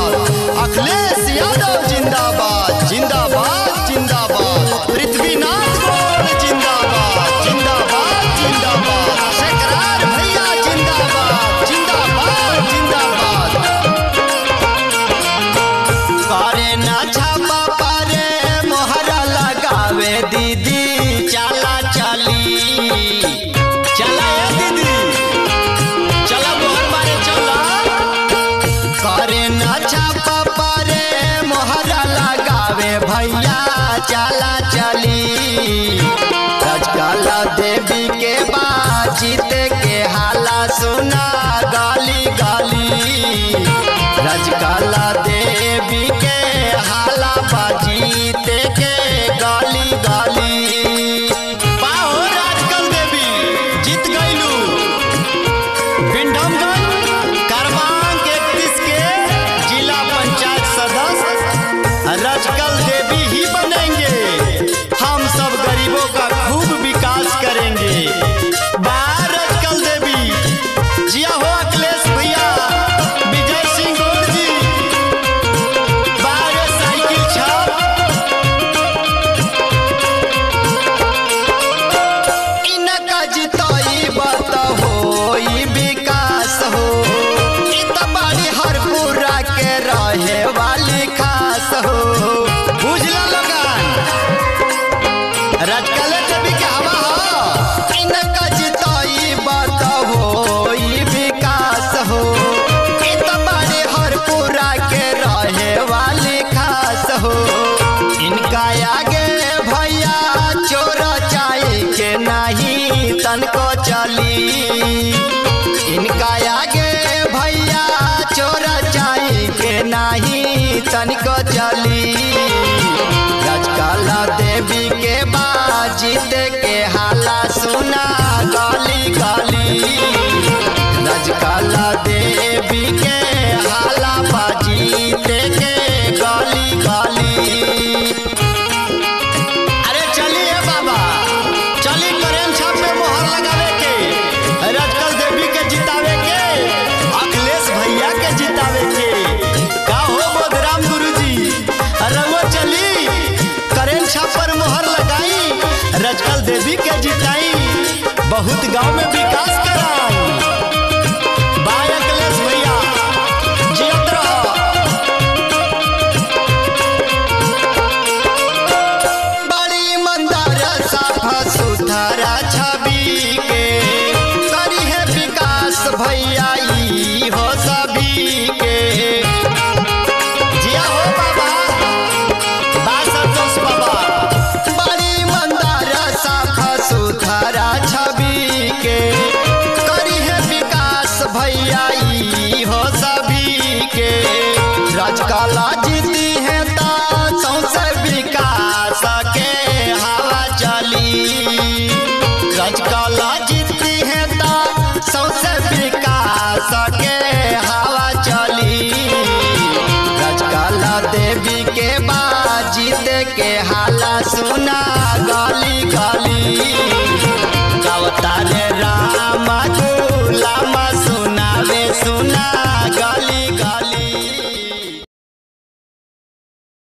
जिंदाबाद अखिलेश यादव जिंदाबाद जिंदाबाद जिंदाबाद पृथ्वीनाथ गौड़ जिंदाबाद जिंदाबाद जिंदाबाद शेखरार भैया जिंदाबाद जिंदाबाद जिंदाबाद करे ना छापा पारे मोहरा लगावे दीदी चला चली चला ए दीदी चला मोहर मारे चला करे ना छापा पारे मोहरा लगावे भैया चला चली रजकला देवी के बाद जीते के हाला सुना गाली गाली रजकला देवी के हाला बाजीते के गाली गाली पाहो राजकल देवी जीत गईलू बिंडमगंज क्रमांक इकतीस के जिला पंचायत सदस्य रजकल देवी ही बनेंगे हम सब गरीबों का खूब विकास करेंगे बाहर रजकल देवी जिया हो अखिलेश भैया विजय सिंह गोड़ जी बाहर साइकिल छाप इनका जिताई बात होई विकास हो इ त बाड़ी हरपुरा के रहे वाली खास हो बुझला लोगन रजकले देवी के हवा हो इनका जिताई बात होई विकास हो इ त बाड़ी हरपुरा के रहे वाली खास हो इनका आगे भैया चोर चाय के नहीं तनको चली इनका आगे भैया चोर चाय के नहीं तनको चली रजकला देवी के बाजीत के हाला सुना गाली गाली रजकला देवी के हाला बाजीत के गाली गाली अरे चलिए बाबा चली करेम छाप पे मोहर लगावे के रजकल देवी के जितावे के अखिलेश भैया के जितावे के का हो बोधराम गुरुजी अरे वो चली करेम छाप पर मोहर लगाई रजकल देवी के जिताई बहुत गांव में विकास कराई बाय अखिलेश भैया जियत रहो बड़ी मंदार साफा सुथरा छवि के करी है विकास भैया ई हो सभी के जिया हो बाबा बा संतोष बाबा बड़ी मंदार साफा सुथरा छवि के करी है विकास भैया ई हो सभी के राजकला जीती है ता सौसे विकास के हवा चली राजकला जीती है ता सौसे विकास के हवा चली राजकला देवी के बाजीत के हाला सुना गाली गाली अवतार राम गुलाम सुनावे सुना